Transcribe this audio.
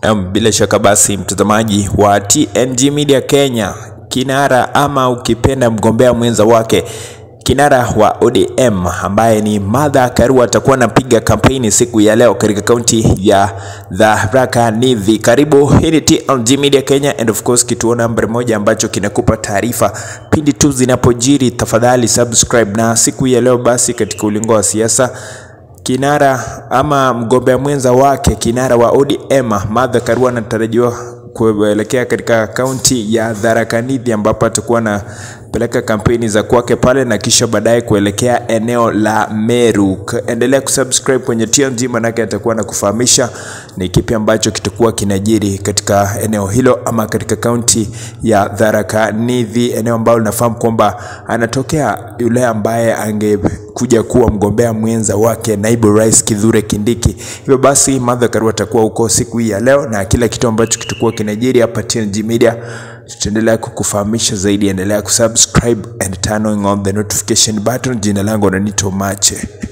Um, bila shaka basi mtazamaji wa TNG Media Kenya, kinara ama ukipenda mgombea mwenza wake kinara wa ODM ambaye ni Martha Karua atakuwa anapiga kampeni siku ya leo katika kaunti ya Tharaka Nithi. Karibu, hii ni TNG Media Kenya and of course kituo nambari moja ambacho kinakupa taarifa pindi tu zinapojiri. Tafadhali subscribe. Na siku ya leo basi katika ulingo wa siasa kinara ama mgombea mwenza wake kinara wa ODM Martha Karua anatarajiwa kuelekea katika kaunti ya Tharaka Nithi ambapo atakuwa anapeleka kampeni za kwake pale na kisha baadaye kuelekea eneo la Meru. Endelea kusubscribe kwenye TNG manake atakuwa anakufahamisha ni kipi ambacho kitakuwa kinajiri katika eneo hilo ama katika kaunti ya Tharaka Nithi, eneo ambalo linafahamu kwamba anatokea yule ambaye angekuja kuwa mgombea mwenza wake naibu rais Kithure Kindiki. Hivyo basi Martha Karua atakuwa huko siku hii ya leo na kila kitu ambacho kitakuwa kinajiri hapa TNG Media tutaendelea kukufahamisha zaidi. Endelea kusubscribe and turn on the notification button. Jina langu Nanito Mache.